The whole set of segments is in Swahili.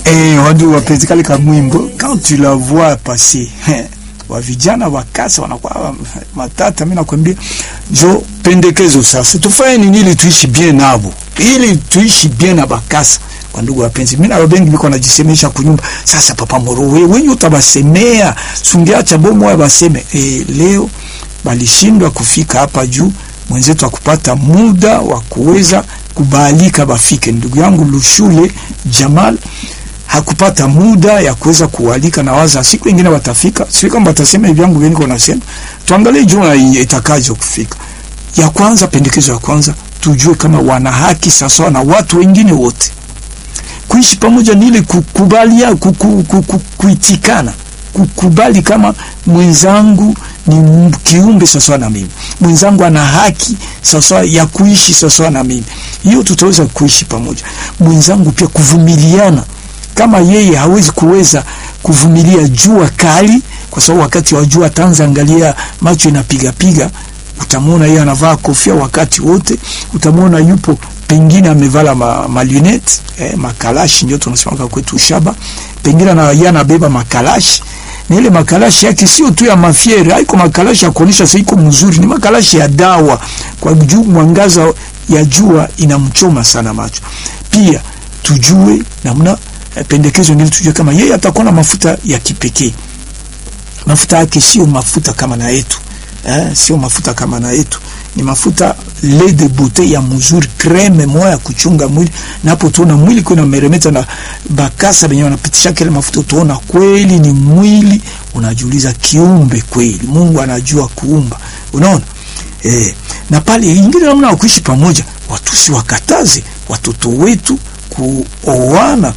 Eh, wadu wapenzi kale kamwimbo quand tu la vois passer wa vijana wa kasa wanakuwa matata. Mimi nakwambia jo pendekezo sasa, tufanye nini ili tuishi bien nabo, ili tuishi bien na bakasa. Kwa ndugu wapenzi, mimi na wabengi biko najisemesha kunyumba sasa. Papa Moro, wewe wewe utabasemea sungiacha bomo ya baseme eh, leo balishindwa kufika hapa juu, mwenzetu akupata muda wa kuweza kubalika bafike. Ndugu yangu Lushule Jamal hakupata muda ya kuweza kualika, na waza siku nyingine watafika. Sio kama watasema hivi yangu wengi wanasema, tuangalie jua itakaje kufika. Ya kwanza, pendekezo ya kwanza, tujue kama wana haki sawa na watu wengine wote. Kuishi pamoja ni ile kukubalia, kuku, kuku, kuitikana, kukubali kama mwenzangu ni kiumbe sawa na mimi, mwenzangu ana haki sawa ya kuishi sawa na mimi. Hiyo tutaweza kuishi pamoja. Mwenzangu pia kuvumiliana kama yeye hawezi kuweza kuvumilia jua kali, kwa sababu wakati wa jua tanza angalia macho inapiga piga, utamwona yeye anavaa kofia wakati wote, utamwona yupo pengine amevala ma, ma lunette eh, makalashi ndio tunasema kwetu shaba, pengine na yeye anabeba makalashi na ile makalashi yake sio tu ya mafiere, haiko makalashi ya kuonesha sasa iko mzuri, ni makalashi ya dawa, kwa juu mwangaza ya jua inamchoma sana macho. Pia tujue namna pendekezo ngine tujue kama yeye atakuwa na mafuta ya kipekee. Mafuta yake sio mafuta kama na yetu eh, sio mafuta kama na yetu, ni mafuta lait de beauté ya mzuri, creme moya ya kuchunga mwili. Napo tuona mwili kuna meremeta na bakasa benye wanapitisha kile mafuta, tuona kweli ni mwili, unajiuliza kiumbe kweli, Mungu anajua kuumba, unaona eh. Na pale ingine namna ya kuishi pamoja, watu si wakataze watoto wetu kuoana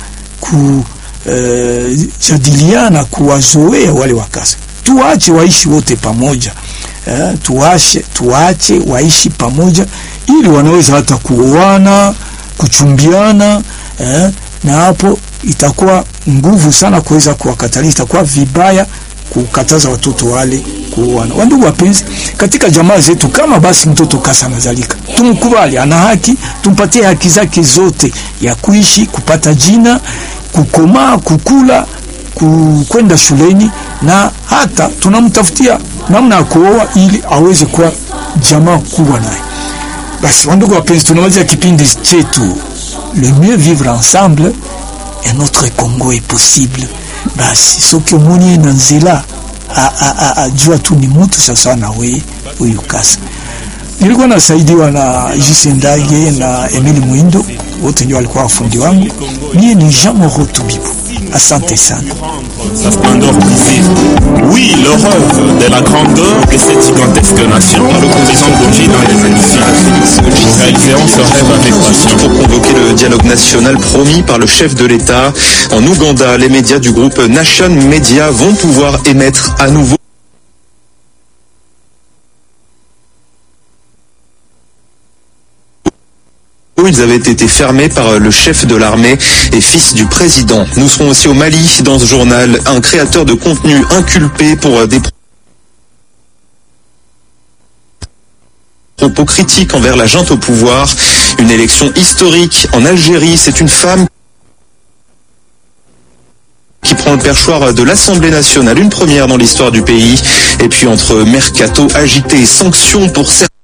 kujadiliana, uh, kuwazoea wale wakasa, tuache waishi wote pamoja uh, tuache, tuache waishi pamoja ili wanaweza hata kuoana kuchumbiana uh, na hapo itakuwa nguvu sana kuweza kuwakatalia, itakuwa vibaya kukataza watoto wale kuoana. Wandugu wapenzi, katika jamaa zetu, kama basi mtoto kasa anazalika, tumkubali, ana haki, tumpatie haki zake zote ya kuishi, kupata jina, kukomaa, kukula, kwenda shuleni, na hata tunamtafutia namna ya kuoa ili aweze kuwa jamaa kubwa naye. Basi wandugu wapenzi, tunamaliza kipindi chetu le mieux vivre ensemble et notre Congo est possible. Basi soki omoni na nzela ajua tu ni mutu sasa na we huyu kasa. Nilikuwa nasaidiwa na Jise Ndage na Emili Mwindo, wote ndio walikuwa wafundi wangu. Mie ni Jean Moro Tubibu, asante sana. Sa splendeur brisée. Oui, le rêve de la grandeur de cette gigantesque nation, le président d'Ogina est magnifique. Nous réaliserons ce rêve avec passion. Pour convoquer le dialogue national promis par le chef de l'État, en Ouganda, les médias du groupe Nation Media vont pouvoir émettre à nouveau Ils avaient été fermés par le chef de l'armée et fils du président. Nous serons aussi au Mali dans ce journal. Un créateur de contenu inculpé pour des propos critiques envers la junte au pouvoir. Une élection historique en Algérie. C'est une femme qui prend le perchoir de l'Assemblée nationale, une première dans l'histoire du pays. Et puis entre mercato agité et sanctions pour certains